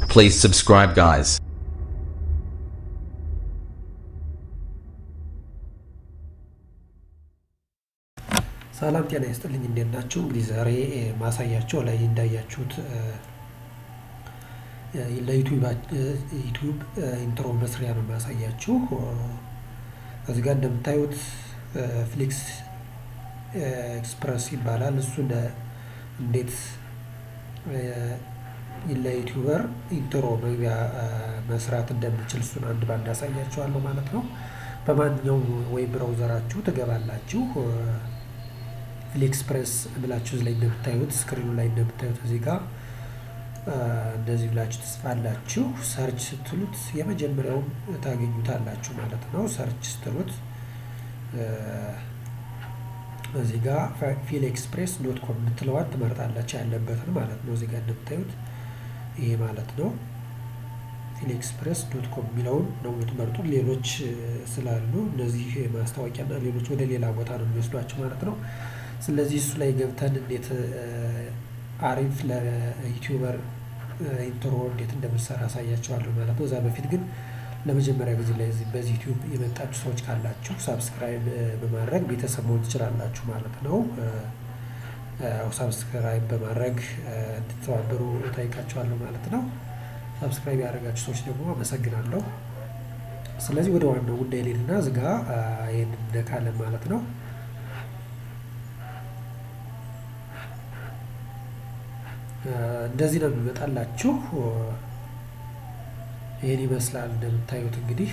Please subscribe, guys. ሰላም ጤና ይስጥልኝ እንዴት ናችሁ? እንግዲህ ዛሬ ማሳያቸው ላይ እንዳያችሁት ለዩቲዩብ ኢንትሮ መስሪያ ነው ማሳያችሁ። እዚህ ጋር እንደምታዩት ፍሊክስ ኤክስፕረስ ይባላል። እሱ እንዴት ለዩቲዩበር ኢንትሮ መግቢያ መስራት እንደምችል እሱን አንድ ባንድ ያሳያችኋለሁ ማለት ነው። በማንኛውም ወይ ብራውዘራችሁ ትገባላችሁ ፍሊክስፕሬስ ብላችሁ ላይ እንደምታዩት ስክሪኑ ላይ እንደምታዩት እዚህ ጋር እንደዚህ ብላችሁ ትጽፋላችሁ። ሰርች ስትሉት የመጀመሪያውን ታገኙታላችሁ ማለት ነው። ሰርች ስትሉት እዚህ ጋር ፊል ኤክስፕሬስ ዶት ኮም የምትለዋን ትመርጣላችሁ ያለበትን ማለት ነው። እዚህ ጋር እንደምታዩት ይሄ ማለት ነው። ፊል ኤክስፕሬስ ዶት ኮም የሚለውን ነው የምትመርጡት። ሌሎች ስላሉ እነዚህ ማስታወቂያና ሌሎች ወደ ሌላ ቦታ ነው የሚወስዷቸው ማለት ነው። ስለዚህ እሱ ላይ ገብተን እንዴት አሪፍ ለዩቲዩበር ኢንትሮ እንዴት እንደምንሰራ አሳያቸዋለሁ ማለት ነው። እዛ በፊት ግን ለመጀመሪያ ጊዜ ላይ በዚህ ዩቲዩብ የመጣችሁ ሰዎች ካላችሁ ሳብስክራይብ በማድረግ ቤተሰብ መሆን ትችላላችሁ ማለት ነው። ሳብስክራይብ በማድረግ እንድትተባበሩ እጠይቃችኋለሁ ማለት ነው። ሳብስክራይብ ያደረጋችሁ ሰዎች ደግሞ አመሰግናለሁ። ስለዚህ ወደ ዋናው ጉዳይ ሌልና ዝጋ ይህን እንደካለን ማለት ነው። እንደዚህ ነው የሚመጣላችሁ። ይህን ይመስላል እንደምታዩት እንግዲህ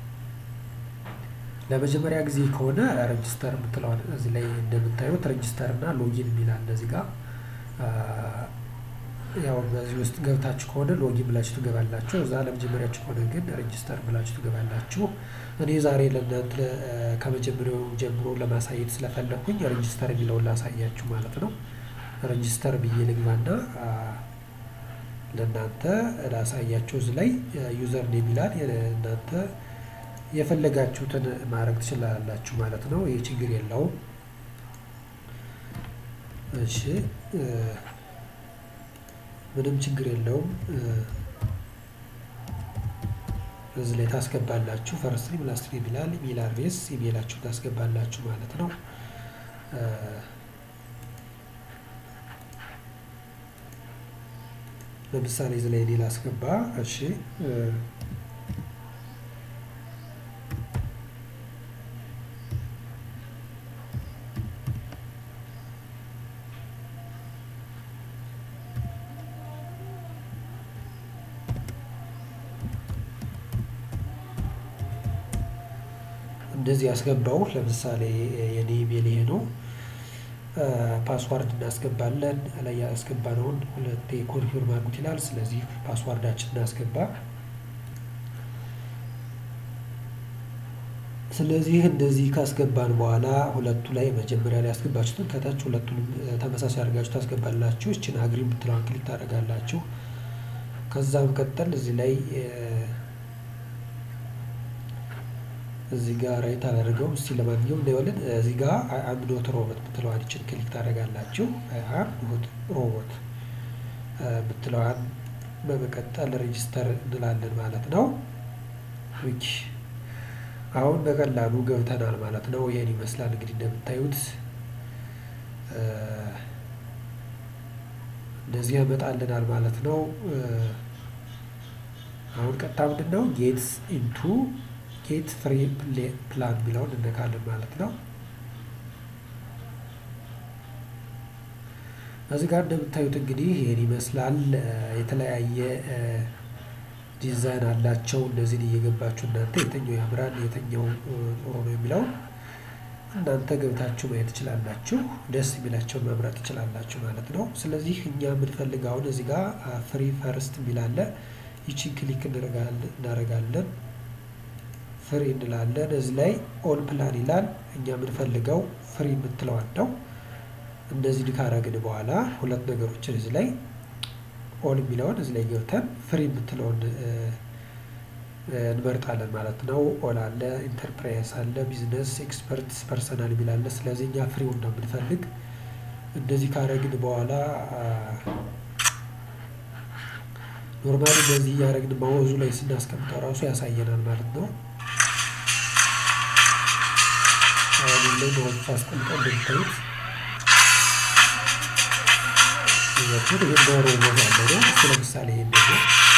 ለመጀመሪያ ጊዜ ከሆነ ሬጅስተር የምትለዋል እዚህ ላይ እንደምታዩት ሬጅስተር እና ሎጊን የሚላል እዚህ ጋር ያው በዚህ ውስጥ ገብታችሁ ከሆነ ሎጊን ብላችሁ ትገባላችሁ። እዛ ለመጀመሪያችሁ ከሆነ ግን ሬጅስተር ብላችሁ ትገባላችሁ። እኔ ዛሬ ለእናንተ ከመጀመሪያው ጀምሮ ለማሳየት ስለፈለግኩኝ ሬጅስተር የሚለውን ላሳያችሁ ማለት ነው። ሬጅስተር ብዬ ልግባና ለእናንተ ላሳያችሁ። እዚህ ላይ ዩዘር ኔም ይላል። እናንተ የፈለጋችሁትን ማድረግ ትችላላችሁ ማለት ነው። ይህ ችግር የለውም። እሺ ምንም ችግር የለውም። እዚህ ላይ ታስገባላችሁ። ፈርስት ኔም ላስት ኔም ይላል። ኢሜል አድሬስ ኢሜላችሁ ታስገባላችሁ ማለት ነው። ለምሳሌ እዚህ ላይ እኔ ላስገባ። እሺ እንደዚህ ያስገባው። ለምሳሌ የኔ ኢሜል ይሄ ነው። ፓስዋርድ እናስገባለን። ላይ ያስገባነውን ሁለቴ ኮንፊርም አድርጉት ይላል። ስለዚህ ፓስዋርዳችን እናስገባ። ስለዚህ እንደዚህ ካስገባን በኋላ ሁለቱ ላይ መጀመሪያ ላይ ያስገባችሁትን ከታች ሁለቱንም ተመሳሳይ አድርጋችሁ ታስገባላችሁ። እችን አግሪ የምትለዋን ክሊክ ታደርጋላችሁ። ከዛ መቀጠል እዚህ ላይ እዚህ ጋር ራይት አላደርገውም። እስቲ ለማንኛውም እንዳይወልን እዚህ ጋር አም ኖት ሮቦት የምትለዋን ይችን ክሊክ ታደርጋላችሁ። አም ኖት ሮቦት የምትለዋን በመቀጠል ሬጅስተር እንላለን ማለት ነው። ዊች አሁን በቀላሉ ገብተናል ማለት ነው። ይህን ይመስላል እንግዲህ እንደምታዩት እንደዚህ ያመጣልናል ማለት ነው። አሁን ቀጥታ ምንድን ነው ጌት ኢንቱ ጌት ፍሪ ፕላን የሚለውን እነካለን ማለት ነው። እዚህ ጋር እንደምታዩት እንግዲህ ይህን ይመስላል። የተለያየ ዲዛይን አላቸው። እነዚህን እየገባችሁ እናንተ የትኛው ያምራል የትኛው ጥሩ ነው የሚለውን እናንተ ገብታችሁ ማየት ትችላላችሁ። ደስ የሚላቸውን መምረጥ ትችላላችሁ ማለት ነው። ስለዚህ እኛ የምንፈልግ አሁን እዚህ ጋር ፍሪ ፈርስት የሚላለ ይቺን ክሊክ እናደርጋለን ፍሪ እንላለን። እዚህ ላይ ኦል ፕላን ይላል። እኛ የምንፈልገው ፍሪ የምትለዋን ነው። እንደዚህ ካረግን በኋላ ሁለት ነገሮችን እዚህ ላይ ኦል የሚለውን እዚህ ላይ ገብተን ፍሪ የምትለውን እንመርጣለን ማለት ነው። ኦል አለ፣ ኢንተርፕራይዝ አለ፣ ቢዝነስ፣ ኤክስፐርት፣ ፐርሰናል የሚል አለ። ስለዚህ እኛ ፍሪውን ነው የምንፈልግ። እንደዚህ ካረግን በኋላ ኖርማሊ በዚህ እያደረግን ማወዙ ላይ ስናስቀምጠው ራሱ ያሳየናል ማለት ነው። አሁን ላይ ማወዙ ሳስቀምጠው እንደምታዩት ይዘቱን ይህ ዶሮ ቦታ ያለ ነው። እሱ ለምሳሌ ይሄን ደግሞ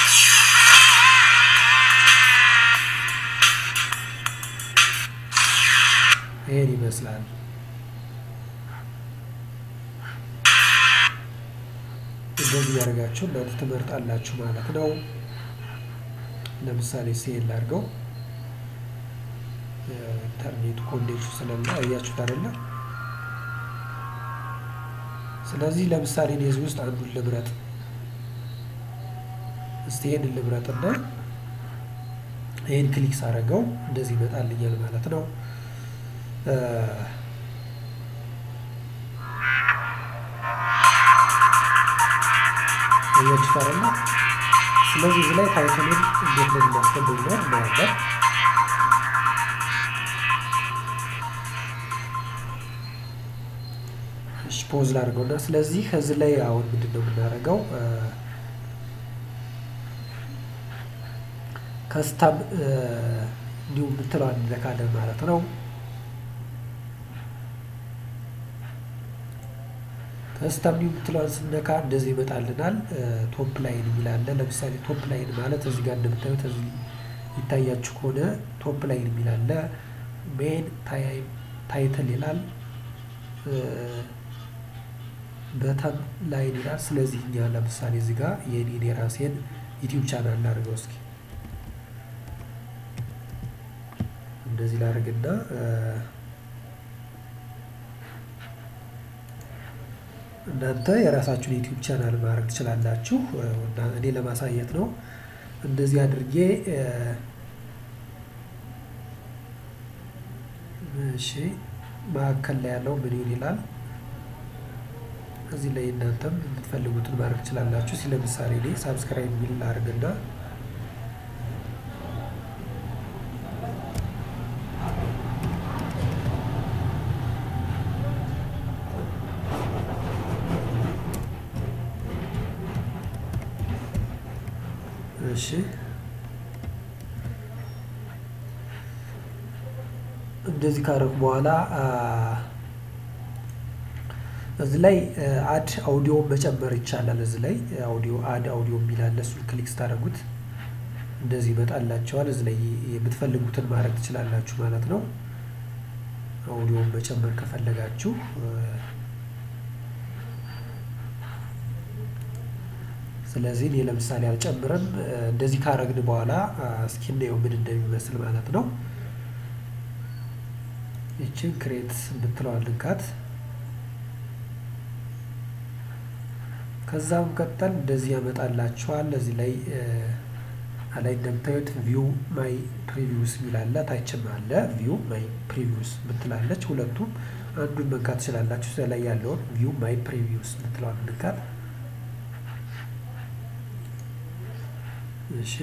ይሄን ይመስላል። እንደዚህ ያደርጋችሁ እናንተ ትመርጣላችሁ ማለት ነው። ለምሳሌ ሴል አድርገው ኢንተርኔቱ ኮኔክሽን ስለላ እያችሁት አይደለ? ስለዚህ ለምሳሌ እኔ እዚህ ውስጥ አንዱን ልምረጥ። እስቲ ይሄንን ልምረጥና ይህን ክሊክ ሳደርገው እንደዚህ ይመጣልኛል ማለት ነው። እያችሁት አይደለ? ስለዚህ እዚህ ላይ ታይትሉን እንዴት ነው የምናስገባው ነው እናያለን። እሺ ፖዝ ላድርገው እና ስለዚህ ከዚህ ላይ አሁን ምንድን ነው የምናደርገው? ከስታም እንዲሁ የምትለዋን እንነካለን ማለት ነው። ከስታም እንዲሁ የምትለዋን ስነካ እንደዚህ ይመጣልናል። ቶፕ ላይን የሚላለ ለምሳሌ ቶፕ ላይን ማለት እዚህ ጋር እንደምታዩት እዚህ ይታያችሁ ከሆነ ቶፕ ላይን የሚላለ ሜን ታይትል ይላል በተም ላይን ይላል። ስለዚህ እኛ ለምሳሌ እዚህ ጋር የኔን የራሴን ዩቲዩብ ቻናል ላድርገው እስኪ እንደዚህ ላድርግና እናንተ የራሳችሁን ዩቲዩብ ቻናል ማድረግ ትችላላችሁ። እኔ ለማሳየት ነው እንደዚህ አድርጌ እሺ መካከል ላይ ያለው ምን ይሁን ይላል። እዚህ ላይ እናንተም የምትፈልጉትን ማድረግ ትችላላችሁ። ሲ ለምሳሌ እኔ ሳብስክራይብ የሚል ላድርግና እሺ እንደዚህ ካደረኩ በኋላ እዚህ ላይ አድ አውዲዮ መጨመር ይቻላል። እዚህ ላይ አውዲዮ አድ አውዲዮ የሚል አለ። እሱን ክሊክ ስታደርጉት እንደዚህ ይመጣላቸዋል። እዚህ ላይ የምትፈልጉትን ማድረግ ትችላላችሁ ማለት ነው። አውዲዮን መጨመር ከፈለጋችሁ ስለዚህ እኔ ለምሳሌ አልጨምርም። እንደዚህ ካረግን በኋላ እስኪ እናየው ምን እንደሚመስል ማለት ነው። ይችን ክሬት የምትለዋል ልንካት። ከዛም ቀጠል እንደዚህ ያመጣላችኋል። እዚህ ላይ ላይ እንደምታዩት ቪው ማይ ፕሪቪውስ የሚላለ ታችም አለ ቪው ማይ ፕሪቪውስ ምትላለች። ሁለቱም አንዱን መንካት ትችላላችሁ። እዚያ ላይ ያለውን ቪው ማይ ፕሪቪውስ ምትለዋል ንካት። እሺ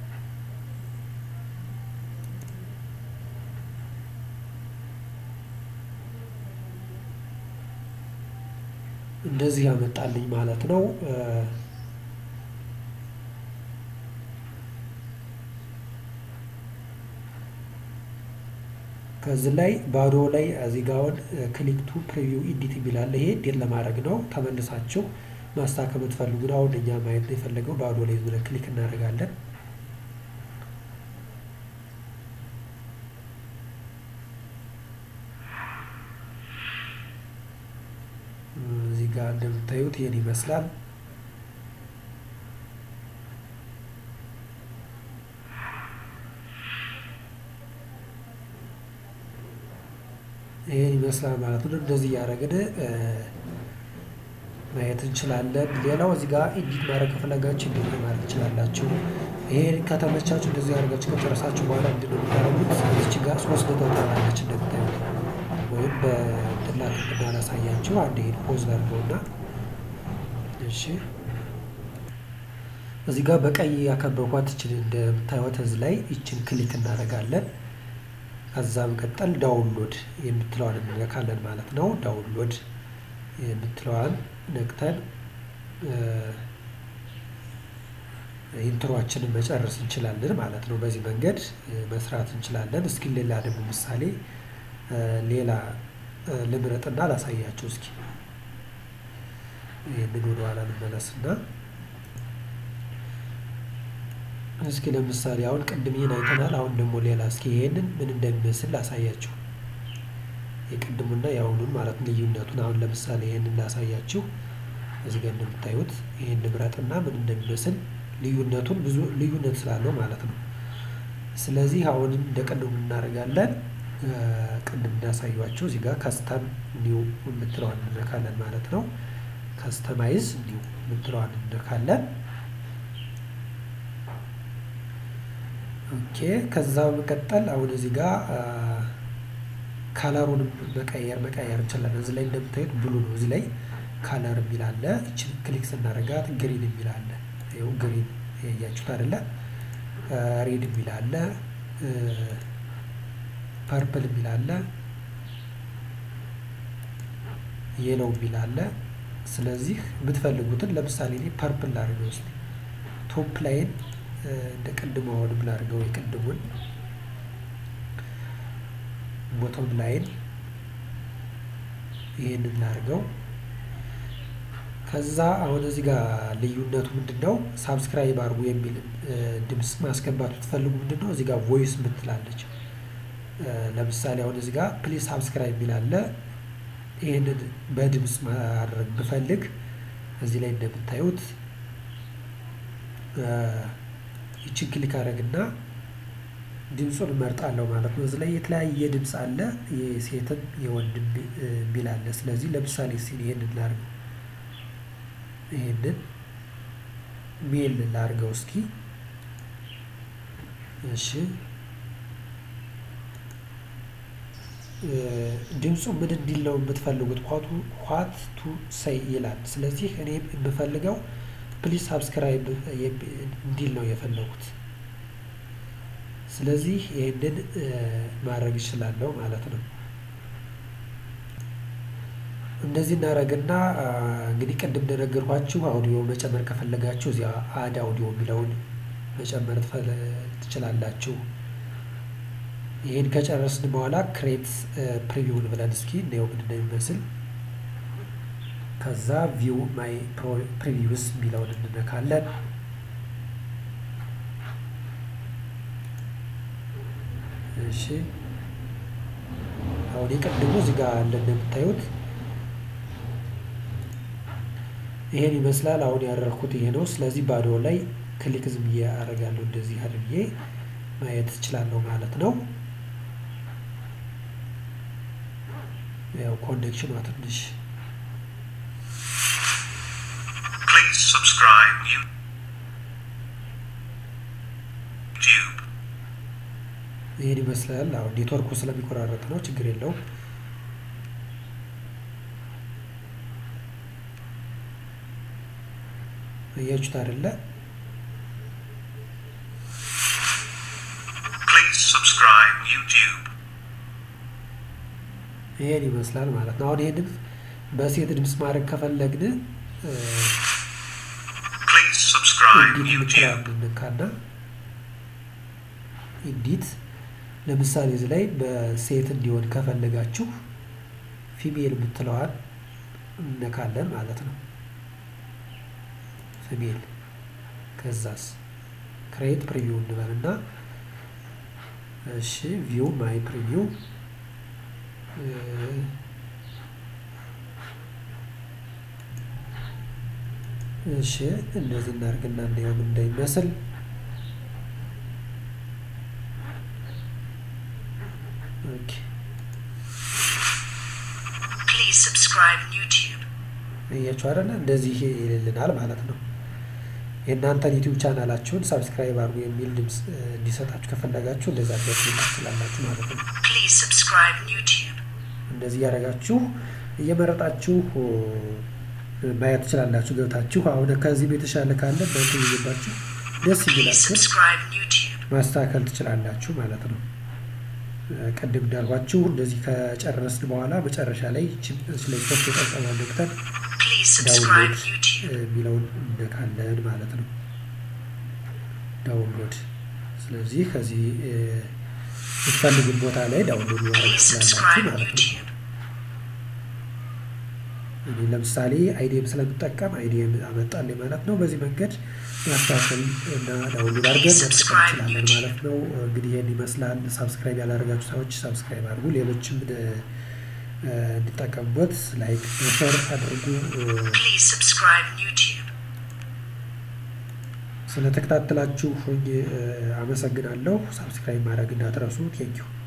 እንደዚህ ያመጣልኝ ማለት ነው። ከዚህ ላይ ባዶ ላይ እዚህ ጋ አሁን ክሊክ ቱ ፕሪቪው ኢዲት የሚላለ ይሄ እንዴት ለማድረግ ነው ተመልሳችሁ ማስተካከል የምትፈልጉ አሁን እኛ ማየት ነው የፈለገው ባዶ ላይ ብለን ክሊክ እናደርጋለን። እዚህ ጋር እንደምታዩት ይህን ይመስላል። ይህን ይመስላል ማለት ነው። እንደዚህ እያደረግን ማየት እንችላለን። ሌላው እዚህ ጋር ኤዲት ማድረግ ከፈለጋችሁ ኤዲት ማድረግ ትችላላችሁ። ይሄን ከተመቻችሁ እንደዚህ አድርጋችሁ ከጨረሳችሁ በኋላ ምንድን ነው የምታደርጉት? እዚች ጋር ሶስት ነጥብ ትሆናለች እንደምታዩት ወይም በጥላት እንዳላሳያችሁ አንድ ይሄን ፖዝ ላድርገውና እሺ፣ እዚህ ጋር በቀይ ያከበብኳት ይችን እንደምታዩት እዚህ ላይ ይችን ክሊክ እናደርጋለን። ከዛ መቀጠል ዳውንሎድ የምትለዋን እንነካለን ማለት ነው። ዳውንሎድ የምትለዋን ነክተን ኢንትሮአችንን መጨረስ እንችላለን ማለት ነው። በዚህ መንገድ መስራት እንችላለን። እስኪ ሌላ ደግሞ ምሳሌ ሌላ ልምረጥና ላሳያችሁ። እስኪ ይህንን ወደኋላ ልመለስና እስኪ ለምሳሌ አሁን ቅድም ይህን አይተናል። አሁን ደግሞ ሌላ እስኪ ይሄንን ምን እንደሚመስል ላሳያችሁ። የቅድሙና የአሁኑን ማለት ልዩነቱን አሁን ለምሳሌ ይሄንን ላሳያችሁ። እዚህ ጋር እንደምታዩት ይሄን ንብረትና ምን እንደሚመስል ልዩነቱን ብዙ ልዩነት ስላለው ማለት ነው። ስለዚህ አሁንም እንደ ቅድሙ እናደርጋለን። ቅድም እንዳሳያችሁ እዚህ ጋር ከስተም ኒው የምትለዋን እንነካለን ማለት ነው። ከስተማይዝ ኒው የምትለዋን እንነካለን። ኦኬ ከዛ በመቀጠል አሁን እዚህ ጋር ካለሩንም መቀየር መቀየር እንችላለን። እዚህ ላይ እንደምታዩት ብሉ ነው። እዚህ ላይ ካለር የሚል አለ። እችን ክሊክ ስናደርጋት ግሪን የሚል አለ። ይኸው ግሪን ያያችሁት አይደለ? ሬድ የሚል አለ። ፐርፕል የሚል አለ። የለው የሚል አለ። ስለዚህ የምትፈልጉትን ለምሳሌ እኔ ፐርፕል ላድርገው ውስጥ ቶፕ ላይን እንደ ቅድሙ አሁንም ላድርገው የቅድሙን ቦቶም ላይን ይህንን ላድርገው። ከዛ አሁን እዚህ ጋር ልዩነቱ ምንድን ነው? ሳብስክራይብ አድርጉ የሚል ድምፅ ማስገባት ብትፈልጉ ምንድን ነው እዚህ ጋር ቮይስ ምትላለች። ለምሳሌ አሁን እዚህ ጋር ፕሊዝ ሳብስክራይብ የሚል አለ። ይህንን በድምፅ ማድረግ ብፈልግ እዚህ ላይ እንደምታዩት ይችን ክሊክ አደረግና ድምፁን እመርጣለሁ ማለት ነው። እዚህ ላይ የተለያየ ድምፅ አለ፣ የሴትም የወንድም የሚል አለ። ስለዚህ ለምሳሌ ሲል ይሄንን ላድርገው፣ ይሄንን ሜል ላድርገው እስኪ። እሺ ድምፁ ምን እንዲል ነው የምትፈልጉት? ኳቱ ኳት ቱ ሰይ ይላል። ስለዚህ እኔ የምፈልገው ፕሊዝ ሳብስክራይብ እንዲል ነው የፈለጉት። ስለዚህ ይህንን ማድረግ ይችላለሁ ማለት ነው። እንደዚህ እናደርግና እንግዲህ ቅድም እንደነገርኳችሁ አውዲዮ መጨመር ከፈለጋችሁ እዚያ አድ አውዲዮ የሚለውን መጨመር ትችላላችሁ። ይህን ከጨረስን በኋላ ክሬት ፕሪቪውን ብለን እስኪ እንየው ምን እንደሚመስል። ከዛ ቪው ማይ ፕሪቪውስ የሚለውን እንነካለን። እሺ አሁን የቀድሞ እዚህ ጋር አለ እንደምታዩት ይሄን ይመስላል። አሁን ያደረኩት ይሄ ነው። ስለዚህ ባዶ ላይ ክሊክ ዝም ብዬ አደርጋለሁ። እንደዚህ አድርጌ ማየት እችላለሁ ማለት ነው። ያው ኮኔክሽኗ ትንሽ Please subscribe YouTube. ይሄን ይመስላል። አሁን ኔትወርኩ ስለሚቆራረጥ ነው፣ ችግር የለውም። እያችሁት አይደለ? Please subscribe YouTube. ይሄን ይመስላል ማለት ነው። አሁን ይሄን ድምፅ በሴት ድምፅ ማድረግ ከፈለግን Please subscribe ኢዲት YouTube. የምትለዋን እንነካና ኢዲት ለምሳሌ እዚህ ላይ በሴት እንዲሆን ከፈለጋችሁ ፊሜል የምትለዋን እነካለን ማለት ነው። ፊሜል ከዛስ ክሬት ፕሪቪው እንበልና እሺ ቪው ማይ ፕሪቪው እሺ እንደዚህ እናድርግና እንየው ምን እንደሚመስል ኦኬ Please subscribe YouTube. እያችሁ አይደለ እንደዚህ ይልልናል ማለት ነው። የእናንተን ዩቲዩብ ቻናላችሁን ሰብስክራይብ አድርጉ የሚል ድምፅ እ, እንዲሰጣችሁ ከፈለጋችሁ እንደዛ ድረስ ትችላላችሁ ማለት ነው። Please subscribe YouTube. እንደዚህ እያደረጋችሁ እየመረጣችሁ እ, ማየት ትችላላችሁ ገብታችሁ። አሁን ከዚህም የተሻለ ካለ በእንትን እየገባችሁ ደስ Please ይላችሁ subscribe YouTube. ማስተካከል ትችላላችሁ ማለት ነው። እ፣ ቅድም እንዳልኳችሁ እንደዚህ ከጨረስን በኋላ መጨረሻ ላይ ይህችን ስለ ሶስት የጠቀማ ነክተን Please subscribe ዳውንሎድ YouTube. የሚለውን እነካለን ማለት ነው። ዳውንሎድ። ስለዚህ ከዚህ የምትፈልጉት ቦታ ላይ ዳውንሎድ ማድረግ Please ትችላላችሁ subscribe ማለት ነው። YouTube. እኔ ለምሳሌ አይዲኤም ስለምጠቀም አይዲኤም አመጣልኝ ማለት ነው። በዚህ መንገድ ማስተካከል እና ዳውንሎድ አድርገን መጠቀም እንችላለን ማለት ነው። እንግዲህ ይህን ይመስላል። ሳብስክራይብ ያላደረጋችሁ ሰዎች ሳብስክራይብ አድርጉ። ሌሎችም እ፣ እንዲጠቀሙበት ላይክ ሸር አድርጉ። እ፣ Please subscribe YouTube. ስለተከታተላችሁ እ፣ አመሰግናለሁ። ሳብስክራይብ ማድረግ እንዳትረሱ። ቴንኪው